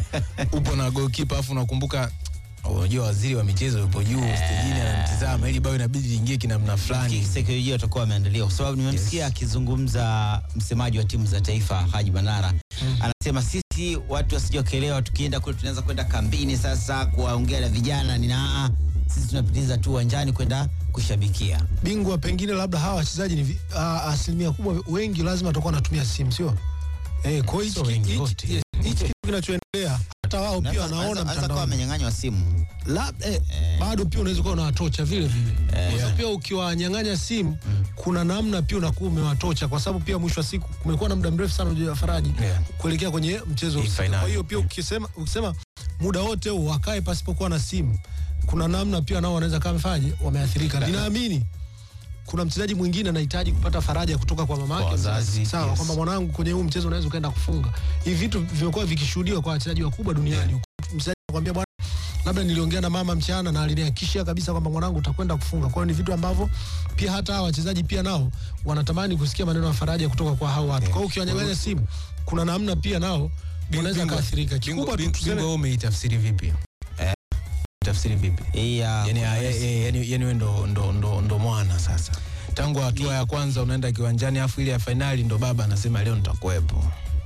upo na goalkeeper afu unakumbuka unajua waziri wa michezo yupo juu stejini anamtizama ili bao inabidi liingie kinamna fulani Kisaikolojia watakuwa wameandaliwa kwa sababu nimemsikia akizungumza msemaji wa timu za taifa Haji Manara anasema sisi watu wasije wakaelewa, tukienda kule tunaweza kwenda kambini sasa kuwaongea na vijana nina aa, sisi tunapitiliza tu uwanjani kwenda kushabikia. bingwa pengine labda hawa wachezaji ni vi- a- asilimia kubwa wengi lazima watakuwa wanatumia simu sio eh, kwa hiyo hichi- Sio wengi hichi- wote. yes, hichi kitu kinachoendelea hata wao pia wanaona Anaweza kuwa mtandaoni amenyang'anywa simu labda eh, bado pia unaweza kuwa unawatocha vile vile kwa sababu pia ukiwanyang'anya simu kuna namna pia unakuwa umewatocha kwa sababu pia mwisho wa siku kumekuwa na muda mrefu sana ujua Faraji Yeah. kuelekea kwenye mchezo Hii husika. finali. kwa hiyo pia ukisema ukisema muda wote huu wakae pasipokuwa na simu kuna namna pia nao wanaweza kama mfaje wameathirika ninaamini kuna mchezaji mwingine anahitaji kupata faraja kutoka kwa mama Kwa yake wazazi, sawa yes. kwamba mwanangu kwenye huu mchezo unaweza ukaenda kufunga hivi vitu vimekuwa vikishuhudiwa kwa wachezaji wakubwa duniani mchezaji anakuambia bwana labda niliongea na mama mchana na alinihakikishia kabisa kwamba mwanangu utakwenda kufunga. Kwa hiyo ni vitu ambavyo pia hata hawa wachezaji pia nao wanatamani kusikia maneno ya faraja kutoka kwa hao watu. Kwa hiyo ukiwanyang'anya simu, kuna namna pia nao wanaweza Bingwa- kaathirika. Kikubwa tu bingwa- tuseme bingwa wewe umeitafsiri vipi tafsiri vipi hii ya yani, ya- ya- ya- yani, yani we ndo, ndo, ndo, ndo mwana sasa tangu hatua ya kwanza unaenda kiwanjani afu ile ya fainali ndo baba anasema leo nitakuwepo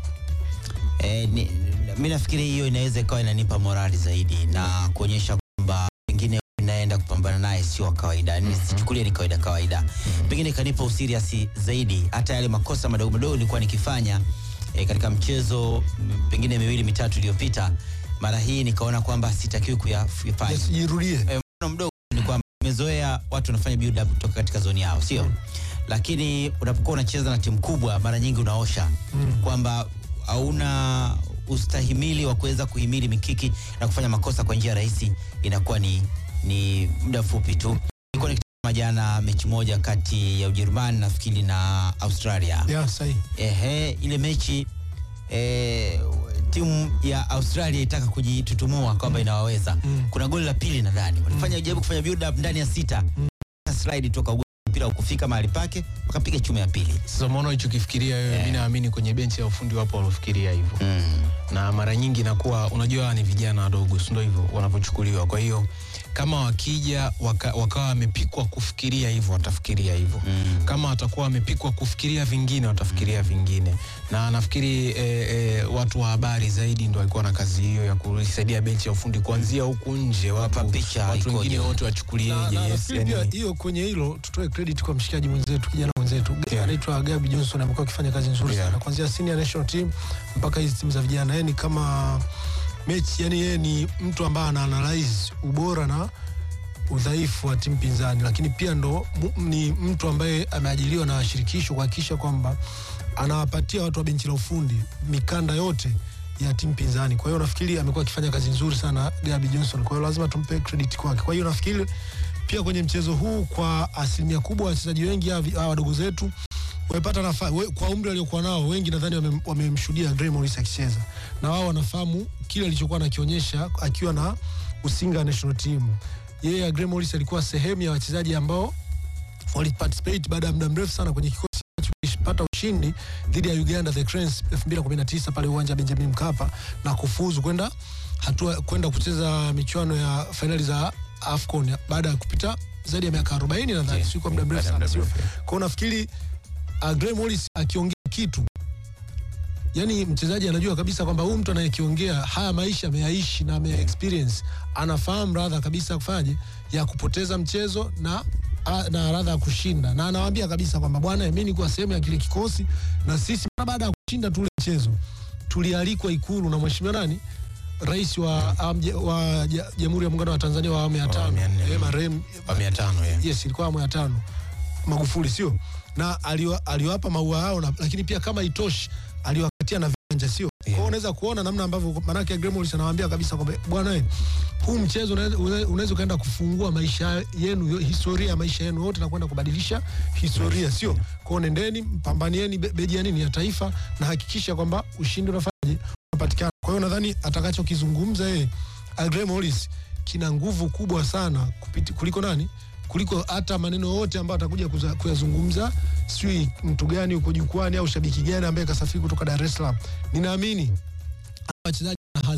Eh, ni, mi nafikiri hiyo inaweza ikawa inanipa morali zaidi na kuonyesha kwamba pengine inaenda kupambana naye sio wa kawaida, yani sichukulie ni kawaida kawaida, pengine ikanipa usiriasi zaidi. Hata yale makosa madogo madogo nilikuwa nikifanya eh, katika mchezo m, pengine miwili mitatu iliyopita, mara hii nikaona kwamba sitakiwi kuyafanya. yasijirudie. Eh, mfano mdogo ni kwamba umezoea watu wanafanya build up kutoka katika zoni yao, sio? Lakini unapokuwa unacheza na timu kubwa, mara nyingi unaosha kwamba hauna ustahimili wa kuweza kuhimili mikiki na kufanya makosa kwa njia rahisi, inakuwa ni, ni muda mfupi tu. Nilikuwa nikitazama jana mechi moja kati ya Ujerumani nafikiri na Australia. Ya, sahihi. Ehe, ile mechi eh, timu ya Australia itaka kujitutumua kwamba inawaweza. Kuna goli la pili nadhani walifanya jaribu kufanya build up ndani ya sita slide toka ugoli, mpira ukufika mahali pake wakapiga chuma ya pili. sasa umeona ulichokifikiria wewe mi naamini kwenye benchi ya ufundi wapo waliofikiria hivyo na mara nyingi inakuwa unajua hawa ni vijana wadogo si ndio hivyo wanavyochukuliwa kwa hiyo kama wakija waka, wakawa wamepikwa kufikiria hivyo watafikiria hivyo Mm. kama watakuwa wamepikwa kufikiria vingine watafikiria vingine na nafikiri eh, eh, watu wa habari zaidi ndo walikuwa na kazi hiyo ya kuisaidia benchi ya ufundi kuanzia huku nje watu, Wapa picha watu ikoje. wengine wote Na- wachukulieje na yes, nafikiri pia yani, hiyo kwenye hilo tutoe credit kwa mshikaji mwenzetu kijana mwenzetu Yeah. anaitwa Gabi Johnson amekuwa akifanya kazi nzuri Yeah. sana kuanzia senior national team mpaka hizi timu za vijana. Yeye ni kama mechi, yani yeye ni mtu ambaye ana analyze ubora na udhaifu wa timu pinzani, lakini pia ndo mu- ni mtu ambaye ameajiliwa na shirikisho kuhakikisha kwamba anawapatia watu wa benchi la ufundi mikanda yote ya timu pinzani. Kwa hiyo nafikiri amekuwa akifanya kazi nzuri sana Gabi Johnson, kwa hiyo lazima tumpe credit kwake. Kwa hiyo nafikiri pia kwenye mchezo huu kwa asilimia kubwa wachezaji wengi hawa vi- hawa wadogo zetu wamepata nafasi kwa umri aliokuwa nao, wengi nadhani wamem- wamemshuhudia Gray Morris akicheza na wao wanafahamu kile alichokuwa anakionyesha akiwa na Usinga national team. Yeye Gray Morris alikuwa sehemu ya wachezaji ambao waliparticipate baada ya muda mrefu sana kwenye kikosi ambacho kilipata ushindi dhidi ya Uganda the Cranes 2019 pale uwanja wa Benjamin Mkapa na kufuzu kwenda hatua kwenda kucheza michuano ya fainali za AFCON baada ya kupita zaidi ya miaka 40 nadhani, Yeah, sio kwa muda mrefu baada ya sana, muda sio? mrefu, yeah. Kwa hiyo nafikiri uh, Gray Morris akiongea kitu yani mchezaji anajua kabisa kwamba huyu mtu anayekiongea haya maisha ameyaishi na ame experience, anafahamu radha kabisa kufanyaje ya kupoteza mchezo na a- na radha ya kushinda, na anawaambia kabisa kwamba bwana, mimi nilikuwa sehemu ya kile kikosi, na sisi mara baada ya kushinda tule mchezo tulialikwa Ikulu na mheshimiwa nani rais wa am- je- wa ja- Jamhuri ya Muungano wa Tanzania wa awamu ya Wa tano awamu ya nne. eh, marehemu wa mia tano yeah. yes, ilikuwa awamu ya tano Magufuli, sio na aliwa, aliwapa maua yao na, lakini pia kama itoshi aliwakatia na viwanja, sio kwa hiyo unaweza kuona namna ambavyo manake Gray Morris anawaambia kabisa kwamba bwana, eh, huu mchezo unaweza- unaweza unaweza ukaenda kufungua maisha yenu, yo- historia ya maisha yenu yote na kwenda kubadilisha historia, sio kwao. Nendeni mpambanieni be- beji ya nini ya taifa na hakikisha kwamba ushindi unafanyaje unapatikana. Kwa hiyo nadhani atakachokizungumza yeye Gray Morris kina nguvu kubwa sana kupiti, kuliko nani kuliko hata maneno yote ambayo atakuja kuza- kuyazungumza, sijui mtu gani uko jukwani au shabiki gani ambaye kasafiri kutoka Dar es Salaam. Ninaamini hawa wachezaji na hazina wale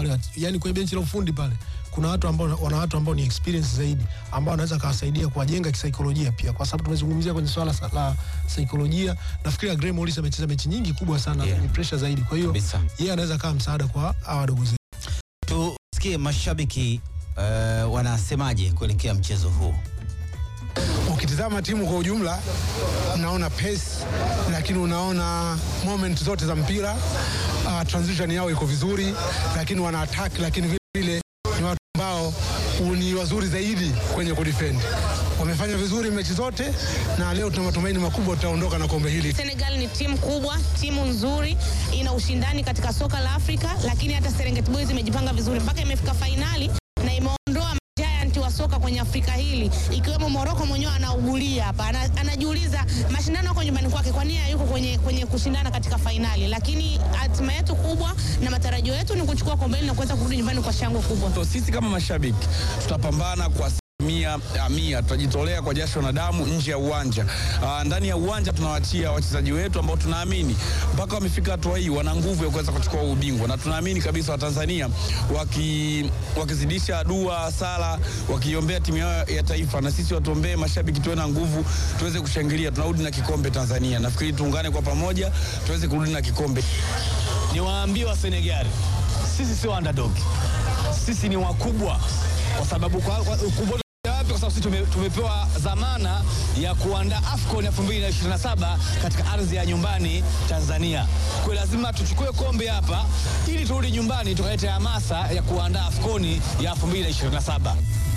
pale, yani kwenye benchi la ufundi pale kuna watu ambao wana watu ambao ni experience zaidi ambao wanaweza kawasaidia kuwajenga kisaikolojia pia, kwa sababu tumezungumzia kwenye swala sa- la saikolojia. Nafikiri Gray Morris amecheza mechi nyingi kubwa sana Yeah. zenye pressure zaidi, kwa hiyo Kabisa. yeye anaweza kawa msaada kwa hawa wadogo zetu. Tusikie mashabiki uh, wanasemaje kuelekea mchezo huu. Ukitizama timu kwa ujumla, unaona pace, lakini unaona moment zote za mpira uh, transition yao iko vizuri, lakini wana attack, lakini vile vile ni watu ambao ni wazuri zaidi kwenye kudefend. Wamefanya vizuri mechi zote, na leo tuna matumaini makubwa tutaondoka na kombe hili. Senegal ni timu kubwa, timu nzuri, ina ushindani katika soka la Afrika, lakini hata Serengeti Boys imejipanga vizuri mpaka imefika fainali na imeondoa giant wa soka kwenye Afrika hili ikiwemo Morocco mwenyewe anaugulia hapa, ana, anajiuliza mashindano yako nyumbani kwake, kwa nini hayuko kwenye, kwenye kushindana katika fainali? Lakini hatima yetu kubwa na matarajio yetu ni kuchukua kombe hili na kuweza kurudi nyumbani kwa shangwe kubwa. So, sisi kama mashabiki tutapambana kwa mia ya mia, tutajitolea kwa jasho na damu nje ya uwanja. Aa, ndani ya uwanja tunawachia wachezaji wetu ambao tunaamini mpaka wamefika hatua hii wana nguvu ya kuweza kuchukua ubingwa, na tunaamini kabisa Watanzania waki, wakizidisha dua, sala, wakiombea timu yao ya taifa, na sisi watuombee mashabiki, tuwe na nguvu, tuweze kushangilia, tunarudi na kikombe Tanzania. Nafikiri tuungane kwa pamoja, tuweze kurudi na kikombe. Niwaambie wa Senegal, sisi sio underdog, sisi ni wakubwa, kwa sababu kwa, kwa, ukubwa wapi? Kwa sababu sisi tume, tumepewa dhamana ya kuandaa AFCON 2027 katika ardhi ya nyumbani Tanzania. Kwa hiyo lazima tuchukue kombe hapa ili turudi nyumbani tukalete hamasa ya kuandaa AFCON ya 2027.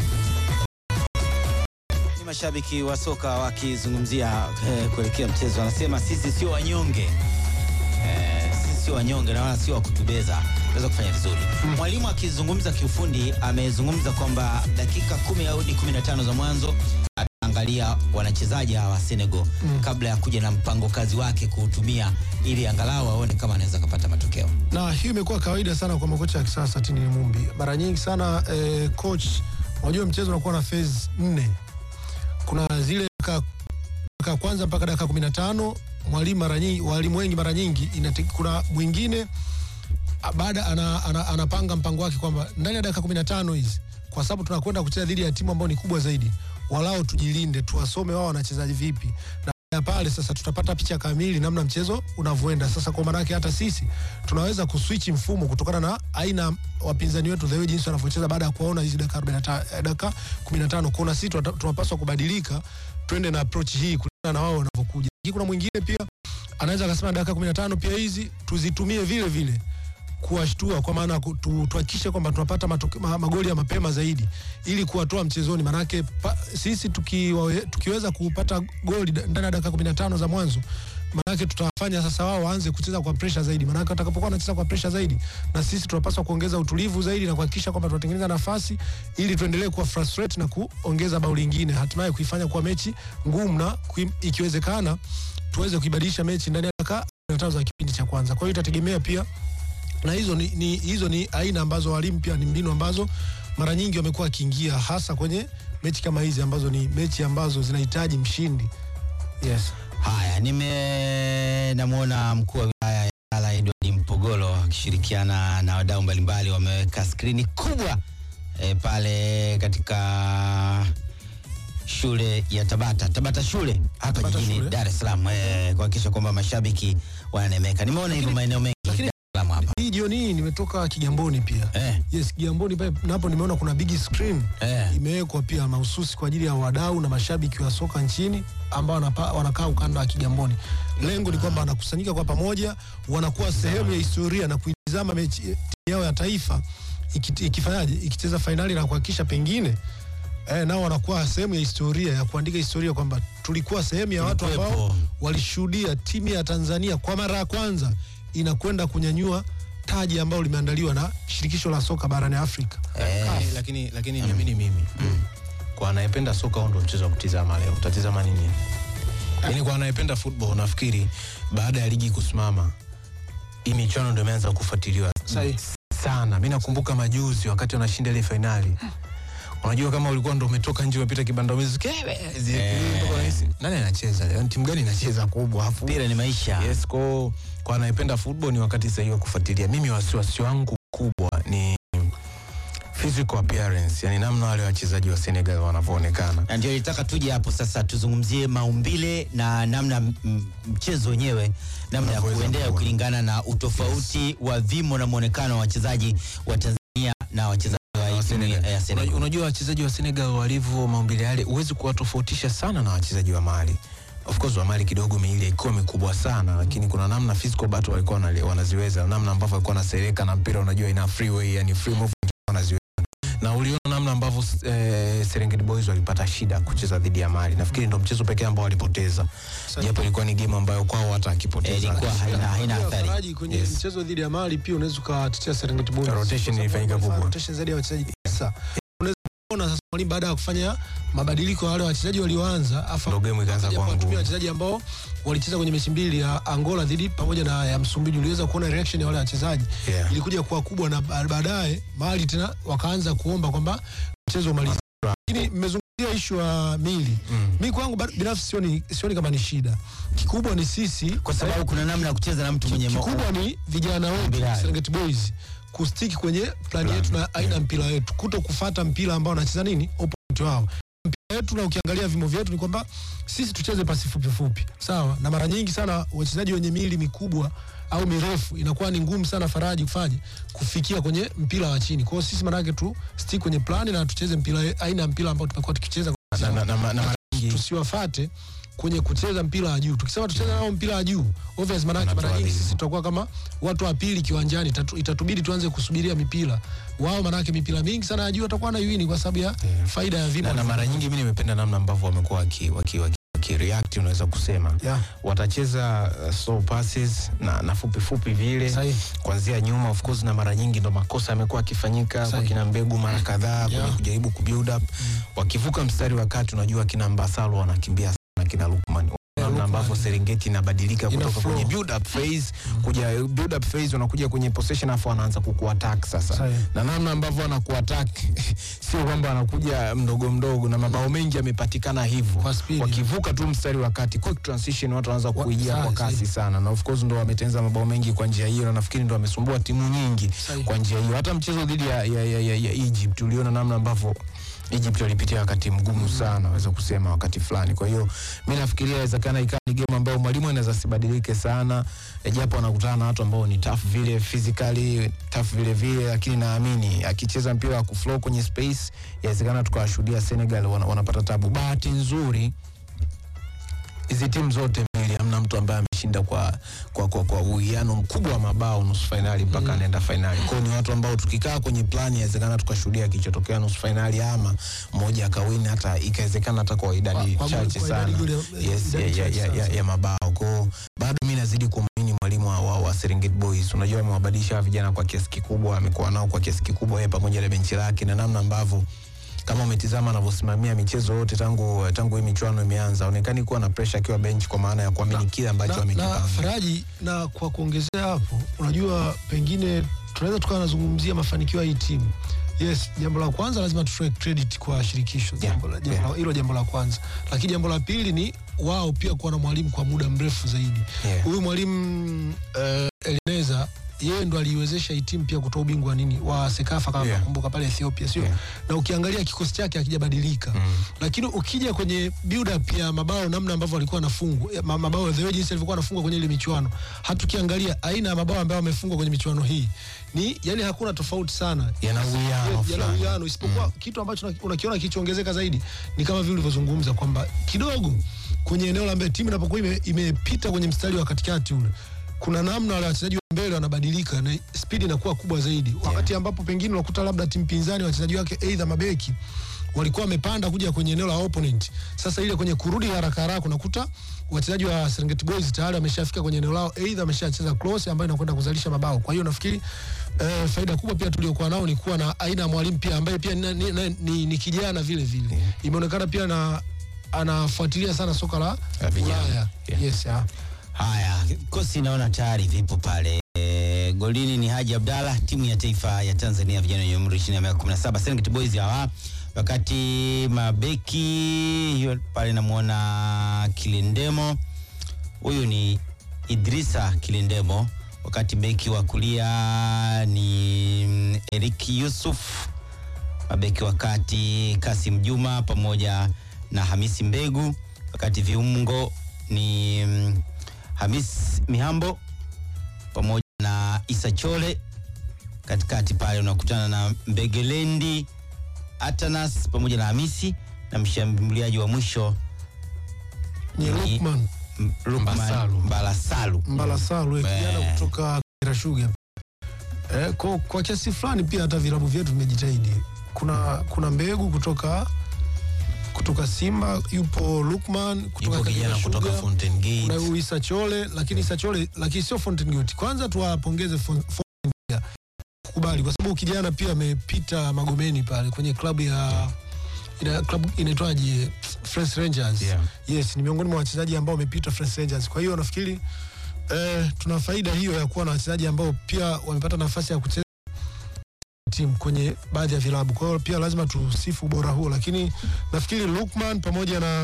Ni mashabiki wa soka wakizungumzia eh, kuelekea mchezo, wanasema sisi sio wanyonge eh, sisi sio wanyonge na wala sio wa kutubeza, tunaweza kufanya vizuri. Mwalimu akizungumza kiufundi amezungumza kwamba dakika kumi au hadi 15 za mwanzo ataangalia wanachezaji hawa wa Senegal kabla ya kuja na mpango kazi wake kuutumia ili angalau aone kama anaweza kupata matokeo. na hiyo imekuwa kawaida sana kwa makocha ya kisasa Tini Mumbi. Mara nyingi sana eh, coach, unajua mchezo unakuwa na phase nne. Kuna zile dakika dakika ya kwanza mpaka dakika kumi na tano mwalimu mara nyingi, walimu wengi mara nyingi inate, kuna mwingine a- baada ana, ana, anapanga mpango wake kwamba ndani ya dakika kumi na tano hizi kwa sababu tunakwenda kucheza dhidi ya timu ambayo ni kubwa zaidi, walao tujilinde, tuwasome wao wanachezaji vipi na ya pale sasa tutapata picha kamili namna mchezo unavyoenda. Sasa kwa maana yake hata sisi tunaweza kuswitch mfumo kutokana na aina wapinzani wetu the way jinsi wanavyocheza baada ya kuona hizi dakika 45 eh, dakika 15 kuona sisi tunata- tunapaswa kubadilika twende na approach hii kulingana na wao wanavyokuja. Lakini Kuna mwingine pia anaweza akasema dakika 15 pia hizi tuzitumie vile vile kuwashtua kwa maana ku- tu- tuhakikishe kwamba tunapata matoke, ma, magoli ya mapema zaidi ili kuwatoa mchezoni. Maanake pa, sisi tukiwa, tukiweza kupata goli da- ndani ya dakika 15 za mwanzo maanake tutawafanya sasa wao waanze kucheza kwa pressure zaidi, maanake watakapokuwa wanacheza kwa pressure zaidi, na sisi tunapaswa kuongeza utulivu zaidi na kuhakikisha kwamba tunatengeneza nafasi ili tuendelee kuwa frustrate na kuongeza bao lingine, hatimaye kuifanya kuwa mechi ngumu na kui, ikiwezekana tuweze kuibadilisha mechi ndani ya dakika 15 za kipindi cha kwanza. Kwa hiyo itategemea pia na hizo ni, ni, hizo ni aina ambazo walimu pia ni mbinu ambazo mara nyingi wamekuwa wakiingia hasa kwenye mechi kama hizi ambazo ni mechi ambazo zinahitaji mshindi. Yes. Haya, nime namwona mkuu wa wilaya ya Ilala Edward Mpogolo akishirikiana na wadau mbalimbali wameweka skrini kubwa e, pale katika shule ya Tabata Tabata shule hapa Tabata jijini shule. Dar es Salaam e, kuhakikisha kwamba mashabiki wananemeka. Nimeona hivyo maeneo mengi ya Dar es Salaam hapa Hii jioni hii nimetoka Kigamboni pia. eh, Yes, Kigamboni pale napo nimeona kuna big screen eh. imewekwa pia mahususi kwa ajili ya wadau na mashabiki wa soka nchini ambao wanapa- wanakaa ukanda wa Kigamboni. Lengo ni kwamba wanakusanyika kwa pamoja, wanakuwa sehemu ya historia na kuitizama mechi timu yao ya taifa iki- ikifanyaje, ikicheza fainali na kuhakikisha pengine eh, nao wanakuwa sehemu ya historia ya kuandika historia kwamba tulikuwa sehemu ya watu ambao Tulikuwepo. walishuhudia timu ya Tanzania kwa mara ya kwanza inakwenda kunyanyua taji ambalo limeandaliwa na shirikisho la soka barani Afrika. Lakini- lakini lakini niamini mimi kwa anayependa soka huo ndo mchezo wa kutizama leo utatizama nini yaani kwa anayependa football nafikiri baada ya ligi kusimama hii michuano ndo imeanza kufuatiliwa Sahi. sana mi nakumbuka majuzi wakati wanashinda ile fainali unajua kama ulikuwa ndo umetoka nje umepita kibanda umezi nani anacheza leo timu gani inacheza kubwa afu Mpira ni maisha. yes kwa kwa anayependa football ni wakati sahihi wa kufuatilia mimi wasiwasi wangu kubwa ni physical appearance, yani namna wale wachezaji wa Senegal wanavyoonekana. na ndio nilitaka tuje hapo sasa tuzungumzie maumbile na namna m- m- mchezo wenyewe namna ya Unavyoweza kuendea kuwa. kulingana na utofauti wa vimo na mwonekano wa wachezaji wa Tanzania na wachezaji wa wa timu Senegal. ya Senegal. Unajua- Unajua wachezaji wa Senegal walivyo maumbile yale, huwezi kuwatofautisha sana na wachezaji wa Mali. Of course wa Mali kidogo miili ilikuwa mikubwa sana, lakini kuna namna physical battle walikuwa wanali- wanaziweza, namna ambavyo walikuwa wanasereka na mpira, unajua ina freeway, yani free movement wanaziweza na uliona namna ambavyo eh, Serengeti Boys walipata shida kucheza dhidi ya Mali. Nafikiri ndo mchezo pekee ambao walipoteza, japo ilikuwa ni game ambayo kwao hata Eh, akipoteza ilikuwa haina, haina Pia athari. Faraji kwenye Yes. mchezo dhidi ya Mali pia unaweza ukatetea Serengeti Boys. Rotation Kwa sababu ilifanyika wamefanya kubwa. Rotation zaidi ya wachezaji tisa. Unaweza kuona sasa mwalimu baada ya kufanya mabadiliko ya wale wachezaji walioanza afa Ndo game ikaanza akaja kuwa kuwatumia ngumu. wachezaji ambao walicheza kwenye mechi mbili ya Angola dhidi pamoja na ya Msumbiji. Uliweza kuona reaction ya wale wachezaji Yeah. ilikuja kuwa kubwa, na ba- baadaye Mali tena wakaanza kuomba kwamba mchezo umalizike. Lakini mmezungumzia ishu ya mili Mm. mi kwangu ba- binafsi sioni, sioni kama ni shida. Kikubwa ni sisi Kwa sababu kuna namna ya kucheza na mtu mwenye mo- kikubwa ni vijana wetu Bilal. Serengeti Boys kustiki kwenye plani yetu na aina ya mpira wetu, kuto kufata mpira ambao wanacheza nini opponent wao. Mpira wetu na ukiangalia vimo vyetu ni kwamba sisi tucheze pasi fupi fupi, sawa. Na mara nyingi sana wachezaji wenye miili mikubwa au mirefu inakuwa ni ngumu sana Faraji kufanya kufikia kwenye mpira wa chini. Kwa hiyo sisi manake tu stick kwenye plani na tucheze mpira aina ya mpira ambao tumekuwa tukicheza Na- na- na- na- na mara nyingi tusiwafate kwenye kucheza mpira wa juu. Tukisema tucheze nao mpira wa juu, obvious manake mara nyingi Wanatuadhibu. sisi tutakuwa kama watu wa pili kiwanjani, itatu- itatubidi tuanze kusubiria mipira wao, manake mipira mingi sana ya juu watakuwa na yuini kwa sababu ya faida ya vipo na, na mara nyingi mi nimependa namna ambavyo wamekuwa waki, waki, waki, waki react unaweza kusema Yeah. watacheza uh, slow passes na, na fupi fupi vile Sahihi. kuanzia nyuma of course na mara nyingi ndo makosa yamekuwa akifanyika kwa Sahihi. kina mbegu mara kadhaa kwenye Yeah. kujaribu kubuild up wakivuka mstari wa kati unajua kina mbasalo wanakimbia sana kina lukman namna Lukman. ambavyo Serengeti inabadilika Ina kutoka flow. kwenye build up phase kuja build up phase wanakuja kwenye possession afu wanaanza kukuattack sasa Sahihi. na namna ambavyo wanakuattack sio kwamba anakuja mdogo mdogo na mabao mengi yamepatikana hivyo Kwa speed. wakivuka tu mstari wa kati quick transition watu wanaanza Wa- kuijia kwa sawa, kasi sahihi. sana na of course ndo wametengeneza mabao mengi kwa njia hiyo na nafikiri ndo wamesumbua timu nyingi Sahihi. kwa njia hiyo hata mchezo dhidi ya, ya, ya, ya, ya Egypt uliona namna ambavyo Egypt walipitia wakati mgumu sana naweza kusema wakati fulani kwa hiyo mi nafikiria inawezekana ikawa ni game ambayo mwalimu anaweza sibadilike sana e, japo anakutana na watu ambao ni tough vile physically tough vile vile lakini naamini akicheza mpira wa kuflow kwenye space inawezekana tukawashuhudia Senegal wana, wanapata tabu bahati nzuri hizi timu zote mbili hamna mtu ambaye ameshinda kwa kwa kwa, kwa uwiano mkubwa wa mabao nusu fainali mpaka anaenda fainali. Kwa hiyo ni watu ambao tukikaa kwenye plani inawezekana tukashuhudia kilichotokea nusu fainali ama mmoja akawini hata ikawezekana hata kwa idadi Kwa- kwa- chache kwa sana idadi goli- yes, ya, idadi ya, chache ya, ya, sana. ya mabao. Kwa hiyo bado mi nazidi kumwamini mwalimu wa, wa, wa Serengeti Boys. Unajua amewabadilisha hawa vijana kwa kiasi kikubwa, amekuwa nao kwa kiasi kikubwa yeye pamoja na benchi lake na namna ambavyo kama umetizama anavyosimamia michezo yote tangu tangu hii michuano imeanza, onekani kuwa na pressure akiwa bench, kwa maana ya kuamini kile ambacho na, na amekipanga. Faraji, na kwa kuongezea hapo, unajua pengine tunaweza tukawa nazungumzia mafanikio ya hii timu. Yes, jambo la kwanza lazima tutoe credit kwa shirikisho, jambo la- jambo la- hilo jambo la kwanza, lakini jambo la pili ni wao pia kuwa na mwalimu kwa muda mrefu zaidi. Yeah. Huyu mwalimu uh, Elineza yeye ndo aliiwezesha hii timu pia kutoa ubingwa nini wa Sekafa kama Yeah. nakumbuka pale Ethiopia, sio? Yeah. Na ukiangalia kikosi chake hakijabadilika lakini ukija kwenye build up ya mabao namna ambavyo alikuwa anafungwa ya ma- mabao the way jinsi alivyokuwa anafungwa kwenye ile michuano, hatukiangalia aina ya mabao ambayo amefungwa kwenye michuano hii ni yani hakuna tofauti sana Yana uwiano yana fulani. uwiano isipokuwa kitu ambacho una- unakiona kilichoongezeka zaidi ni kama vile ulivyozungumza kwamba kidogo kwenye eneo la mbele timu inapokuwa ime- imepita kwenye mstari wa katikati ule kuna namna wale wachezaji wa mbele wanabadilika na spidi inakuwa kubwa zaidi wakati ambapo pengine unakuta labda timu pinzani wachezaji wake aidha mabeki walikuwa wamepanda kuja kwenye eneo la opponent. Sasa ile kwenye kurudi haraka haraka unakuta wachezaji wa Serengeti Boys tayari wameshafika kwenye eneo lao, aidha wameshacheza close ambayo inakwenda kuzalisha mabao. Kwa hiyo nafikiri eh, faida kubwa pia tuliokuwa nao ni kuwa na aina ya mwalimu pia ambaye pia ni, ni, ni, ni, ni kijana vile vile. Imeonekana pia na anafuatilia sana soka la La vijana. Ulaya. Yeah. Yes, yeah. Haya, kosi naona tayari vipo pale. E, golini ni Haji Abdalla, timu ya taifa ya Tanzania vijana wenye umri chini ya miaka 17 Serengeti Boys hawa. Wakati mabeki hiyo pale namuona Kilindemo, huyu ni Idrisa Kilindemo, wakati beki wa kulia ni mm, Eric Yusuf mabeki wa kati Kasim Juma pamoja na Hamisi Mbegu, wakati viungo ni mm, Hamis Mihambo pamoja na Isa Chole. Katikati pale unakutana na Mbegelendi Atanas pamoja na Hamisi na mshambuliaji wa mwisho ni Ni- Lukman M- Lukman Mbasalu. Mbalasalu. Mbalasalu eh, kijana Eh. kutoka Kagera Sugar. Eh, kwa, kwa kiasi fulani pia hata vilabu vyetu vimejitahidi. Kuna kuna mbegu kutoka kutoka Simba, yupo Lukman kutoka Yupo Kagera kijana kutoka Sugar. Fountain Kuna Gate. huyu Isa Chole, lakini Isa Chole lakini sio Fountain Gate. Kwanza tuwapongeze Fon- Fountain Gate kukubali kwa sababu kijana pia amepita Magomeni pale kwenye klabu ya ina klabu inaitwaje Fresh Rangers. Yeah. Yes, ni miongoni mwa wachezaji ambao wamepita Fresh Rangers. Kwa hiyo nafikiri eh, tuna faida hiyo ya kuwa na wachezaji ambao pia wamepata nafasi ya kucheza timu kwenye baadhi ya vilabu. Kwa hiyo pia lazima tusifu ubora huo, lakini nafikiri Lukman pamoja na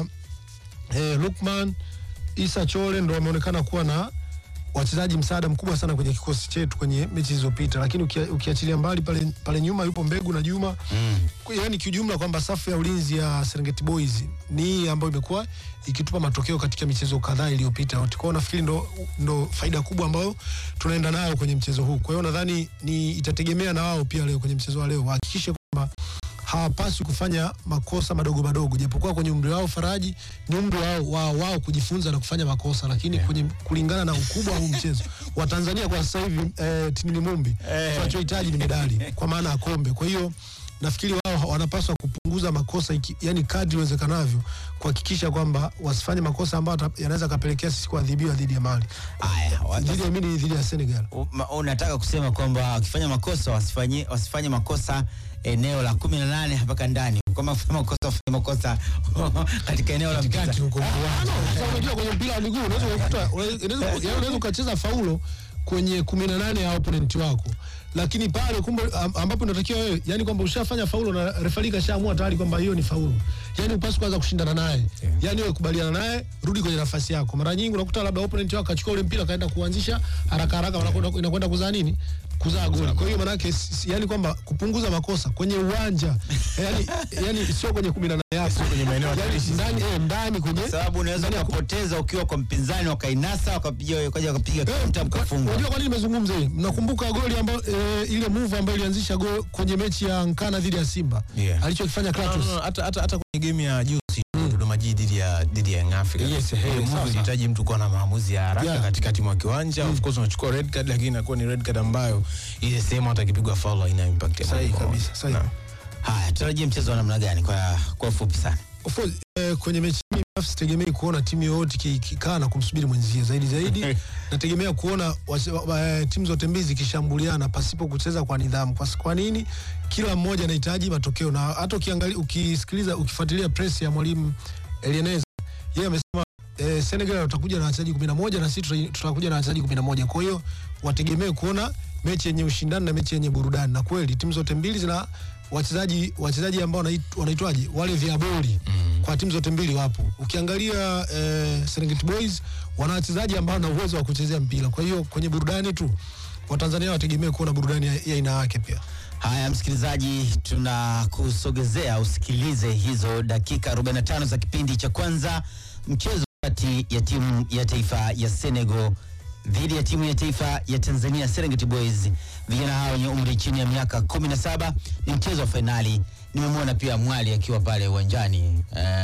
eh, Lukman Isa Chole ndo wameonekana kuwa na wachezaji msaada mkubwa sana kwenye kikosi chetu kwenye mechi zilizopita, lakini ukia- ukiachilia mbali pale, pale nyuma yupo Mbegu na Juma Mm. yani kiujumla kwamba safu ya ulinzi ya Serengeti Boys ni hii ambayo imekuwa ikitupa matokeo katika michezo kadhaa iliyopita. Kwa hiyo nafikiri ndo, ndo faida kubwa ambayo tunaenda nayo kwenye mchezo huu. Kwa hiyo nadhani ni itategemea na wao pia leo kwenye mchezo wa leo wahakikishe kwamba hawapaswi kufanya makosa madogo madogo, japokuwa kwenye umri wao Faraji ni umri wao, wao, wao kujifunza na kufanya makosa, lakini kwenye kulingana na ukubwa wa huu mchezo wa Tanzania kwa sasa hivi eh, Tinini Mumbi tunachohitaji ni medali kwa maana ya kombe. Kwa hiyo nafikiri wao wanapaswa kupunguza makosa iki, yani kadri iwezekanavyo kuhakikisha kwamba wasifanye makosa ambayo ata- yanaweza kapelekea sisi kuadhibiwa dhidi ya Mali, Aya, wa- dhidi ya mini, dhidi ya Senegal. U- ma- unataka kusema kwamba wakifanya makosa wasifanye, wasifanye makosa eneo la kumi na nane mpaka ndani, kama kufanya makosa wafanye makosa katika eneo la mpira. katikati huko. Ah, no, sasa unajua kwenye mpira wa miguu unaweza kukuta unaweza yaani unaweza ukacheza faulo kwenye 18 ya opponent wako lakini pale kumbe am- ambapo inatakiwa wewe yani kwamba ushafanya faulo na refari kashaamua tayari kwamba hiyo ni faulo yani upasi kwanza kushindana naye yani wewe kubaliana naye rudi kwenye nafasi yako mara nyingi unakuta labda opponent wako akachukua ule mpira kaenda kuanzisha haraka haraka wanakwenda inakwenda kuzaa nini kuzaa goli kwa hiyo maanake si- si- yani kwamba kupunguza makosa kwenye uwanja yani yani sio kwenye 18 yako kwenye maeneo yani hatarishi ndani eh, ndani kwenye Kwa sababu unaweza ndani ya ku- ukapoteza ukiwa kwa mpinzani wakainasa wakapiga wakaja wakapiga Eh, kaunta kwa- mkafunga. Unajua kwa nini nimezungumza hii? Mnakumbuka goli ambayo eh, ile move ambayo ilianzisha goli kwenye mechi ya Nkana dhidi ya Simba Yeah. alichokifanya No, no, Kratos no, hata hata hata kwenye game ya juzi Dodoma Jiji dhidi ya dhidi ya Young Africans. Yes, Ile eh, move sawa, sawa. ilihitaji mtu kuwa na maamuzi ya haraka Yeah. katikati mwa kiwanja. Of course unachukua red card lakini inakuwa ni red card ambayo ile sehemu hata ikipigwa foul haina impact ya Sahihi moja kwa moja. kabisa, sahihi. Naam. Haya, tutarajie mchezo wa namna gani kwa kwa ufupi sana? Of course, eh, kwenye mechi hii binafsi sitegemei kuona timu yoyote iki- ikikaa na kumsubiri mwenzie zaidi zaidi nategemea kuona wase- wa- eh, timu zote mbili zikishambuliana pasipo kucheza kwa nidhamu. Kwa, kwa nini? Kila mmoja anahitaji matokeo, na hata ukiangalia, ukisikiliza, ukifuatilia press ya mwalimu Elieneza, yeye amesema eh, Senegal watakuja na wachezaji 11 na sisi tuta- tutakuja na wachezaji 11. Kwa hiyo wategemee kuona mechi yenye ushindani na mechi yenye burudani, na kweli timu zote mbili zina wachezaji wachezaji ambao wanait- wanaitwaje wale viaboli mm. kwa timu zote mbili wapo. Ukiangalia eh, Serengeti Boys wana wachezaji ambao wana uwezo wa kuchezea mpira, kwa hiyo kwenye burudani tu Watanzania wategemee kuona burudani ya ya aina yake pia. Haya, msikilizaji, tunakusogezea usikilize hizo dakika 45 za kipindi cha kwanza, mchezo kati ya timu ya taifa ya Senegal dhidi ya timu ya taifa ya Tanzania Serengeti Boys. Vijana hao wenye umri chini ya miaka 17 ni mchezo wa fainali. Nimemwona pia Mwali akiwa pale uwanjani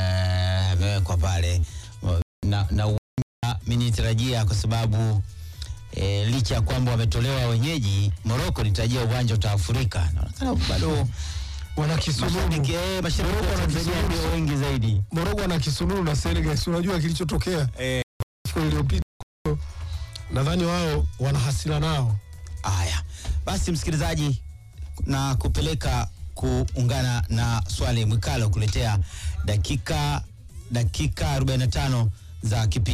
eh, amewekwa pale na, na uwanja mimi nitarajia kwa sababu e, licha ya kwamba wametolewa wenyeji Morocco, nitarajia uwanja utaafurika. Naonekana bado Wana mashabiki kisununu eh, mashabiki Morocco wa wana Tanzania kisununu. ndio wengi zaidi. Morocco wana kisununu na Senegal, si unajua kilichotokea Eh. siku iliyopita. Nadhani wao wana hasira nao. Haya basi, msikilizaji, na kupeleka kuungana na Swale Mwikalo kuletea dakika dakika 45 za kipindi